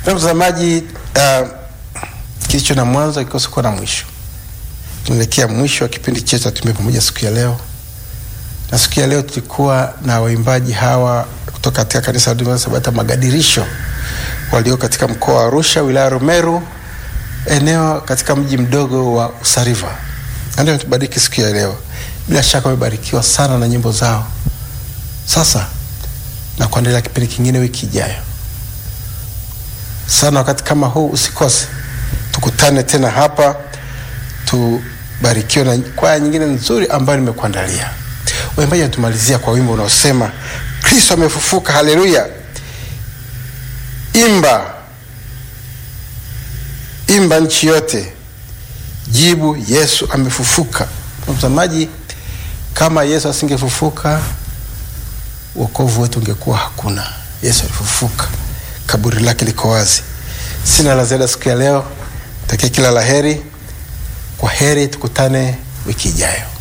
Na mtazamaji, uh, kilicho na mwanzo kikosi kuwa na mwisho. Tunaelekea mwisho wa kipindi chetu cha Tembea Pamoja siku ya leo, na siku ya leo tulikuwa na waimbaji hawa kutoka katika kanisa la Sabato Magadirisho walio katika mkoa wa Arusha, wilaya ya Rumeru, eneo katika mji mdogo wa Usariva. Ndio tubariki siku ya leo. Bila shaka wamebarikiwa sana na nyimbo zao. Sasa na kuendelea kipindi kingine wiki ijayo sana wakati kama huu usikose, tukutane tena hapa, tubarikiwe na kwaya nyingine nzuri ambayo nimekuandalia. Waimbaji wanatumalizia kwa wimbo unaosema Kristo amefufuka, haleluya. Imba, imba nchi yote, jibu Yesu amefufuka. Mtazamaji, kama Yesu asingefufuka wokovu wetu ungekuwa hakuna. Yesu alifufuka, kaburi lake liko wazi. Sina la ziada siku ya leo, takia kila la heri. Kwa heri, tukutane wiki ijayo.